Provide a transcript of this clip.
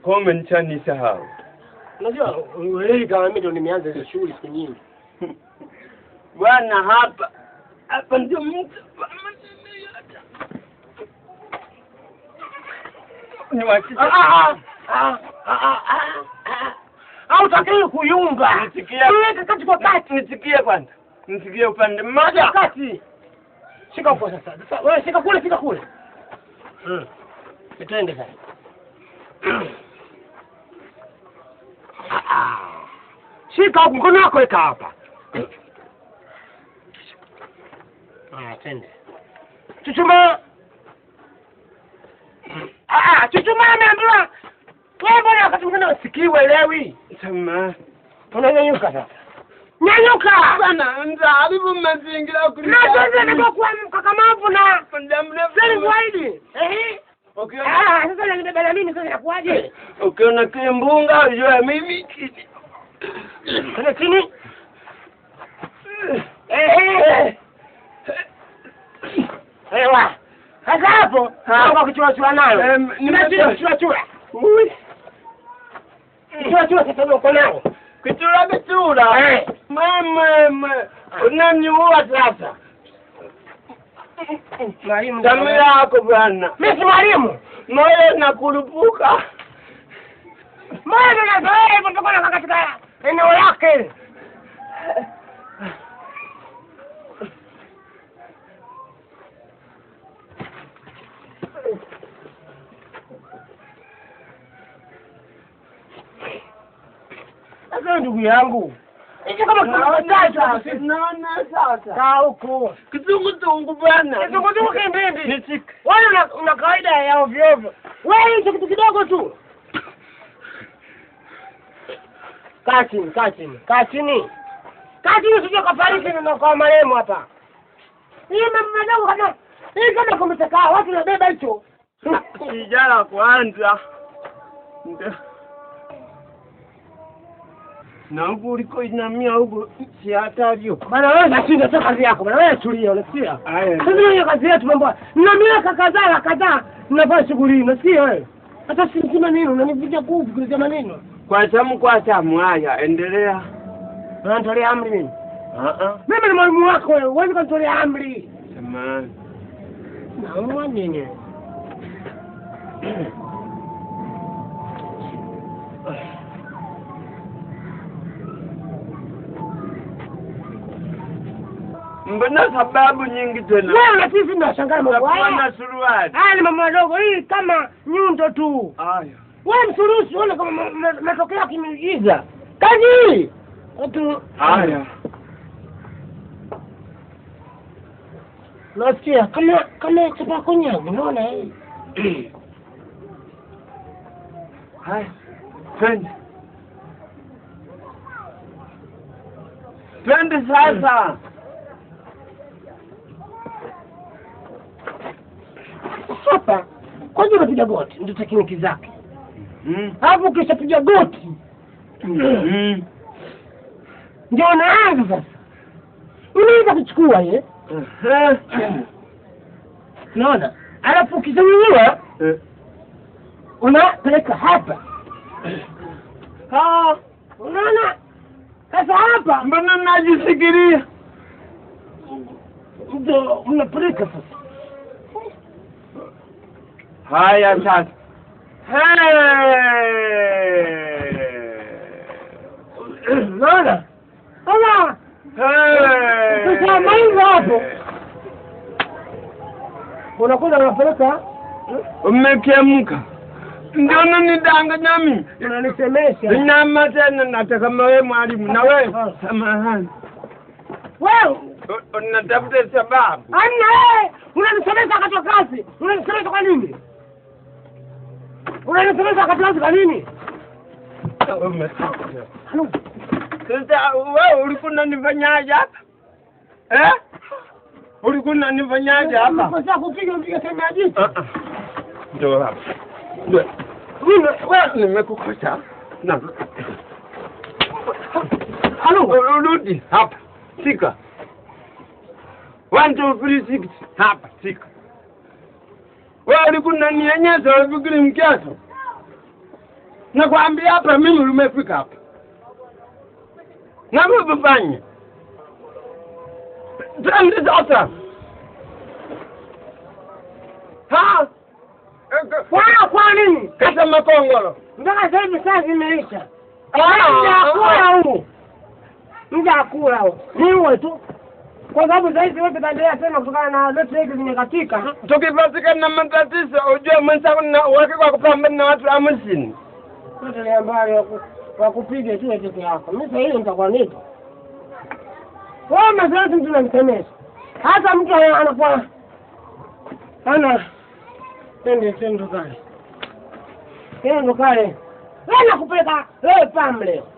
Pombe nishanisahau. Unajua uelewi kama mimi ndo nimeanza hizo shughuli siku nyingi. Bwana hapa hapa ndio mtu niwakisha Ah, ah, ah, ah, ah, ah. Hautakiwi kuyumba. Nisikia. Weka kati kwa kati. Nisikie kwanza. Nisikie upande mmoja. Kati. Shika huko sasa. Sasa wewe shika kule, shika kule. Mm. Twende sasa. Ah, ah. Shika huko mkono wako weka hapa. Ah, twende. Chuchuma. Ah, ah, chuchuma ameambiwa. Wewe mbona wakati mwingine usikii uelewi? Sema. Unanyanyuka sasa. Nyanyuka. Bwana mzalibu mazingira Na sasa ndio kuwa mkakamavu na muda mrefu. Sasa zaidi. Eh? Ukiona Ah, sasa nanibeba na mimi sasa inakuwaje? ukiona kimbunga ujue mimi Kule chini. Eh. Ewa. Sasa hapo, hapo kuchua chua nayo. Em, Nimechua chua chua. Ui. Chua chua sasa ndio uko nao. Kichura kichura. Eh. Mama, unaniua sasa. Mwalimu Damu ndio. yako bwana. Mimi si mwalimu. Moyo nakurupuka. Mbona nazoea hivyo tutakuwa katika eneo lake. Sasa ndugu yangu, hicho kama tunawataja Naona sasa. kaa huko. Kizunguzungu bwana. Kizunguzungu kimbimbi. Nishike. Wewe una, una kawaida ya ovyo ovyo. Wewe hicho kitu kidogo tu. Kaa chini, kaa chini, kaa chini. Kaa chini usije kafariki na kwa marehemu hapa. Hii mambo madogo kama hii kama kumetakaa watu wanabeba hicho. Kijana kwanza. Ndio. Na huku uliko inamia huku si hatari huko. Bana wewe nashinda sio kazi yako. Bana wewe tulia, unasikia? Aya. Sasa hiyo kazi yetu mambo. Na miaka kadhaa na kadhaa mnafanya shughuli hii, unasikia wewe? Hata si sima nini, unanipiga kuvu kuletea maneno. Kwa samu kwa samu haya endelea. Unanitolea amri mimi. Ah ah. Mimi ni mwalimu wako wewe, huwezi kunitolea amri. Samahani. Naumwa nini? Mbona sababu nyingi tena? Wewe na sisi tunashangaa mambo Utakuwa haya. na suruali. Haya ni mambo madogo, hii kama nyundo tu. Aya. Wewe msurusi, uone kama ma- ma- matokeo ya kimiujiza. Kazi hii. Watu Aya. nasikia kama kama chapa konyago, unaona hii. Haya. Twende. Twende sasa. Hapa kwanza unapiga goti, ndio tekniki zake. Mm. Hapo ukishapiga goti Mm. ndio unaanza sasa. Unaweza kuchukua ye, Eh. unaona? Alafu ukizungua Eh. unapeleka hapa, Ah, unaona? Sasa hapa mbona najisikiria? ndio unapeleka sasa. Haya sasa. Hey! Unaona? Sasa Hey! Sasa maliza hapo. unakwenda unapeleka, Umekemka. Ndio unanidanganya mimi. unanisemesha Nyama tena nataka mawe mwalimu na wewe. Samahani. wewe. U- Unatafuta sababu. Amna wewe, unanisemesha wakati wa kazi, unanisemesha kwa nini? Unanisemesha wakati wa kazi kwa nini? Halo, Sasa wewe ulikuwa unanifanyaje hapa? Eh? Ulikuwa unanifanyaje hapa? unakosea kupiga mpiga sehemu ya jicho. Ah, ah. Ndio hapa. Ndio. Mimi wewe, Nimekukosa. Na. halo, Urudi hapa. Shika. One, two, three, six. Hapa, shika. Wewe ulikuwa unanionyesha ufikiri mkeso. nakwambia hapa mimi lumefika hapa navyovifanya twende sasa ha Kwa kwa nini? kata makongolo Mpaka sasa hivi saa zimeisha. Ah, Muda ah, wa kula huu. Muda wa kula huu. Ni uwe tu. Kwa sababu sasa hivi wote tutaendelea tena kutokana na lote hizi zimekatika. tukipatikana na matatizo ujue mwenzako na uhakika wa kupambana na watu hamsini Yote ni ambao waku- wakupige tu peke yako. Mimi sasa hivi nitakuwa nipo. Wewe mazoezi mtu namsemesha. Hata mtu ana- anakuwa ana twende twende tukale. Twende tukale. Wewe nakupeleka wewe pam leo.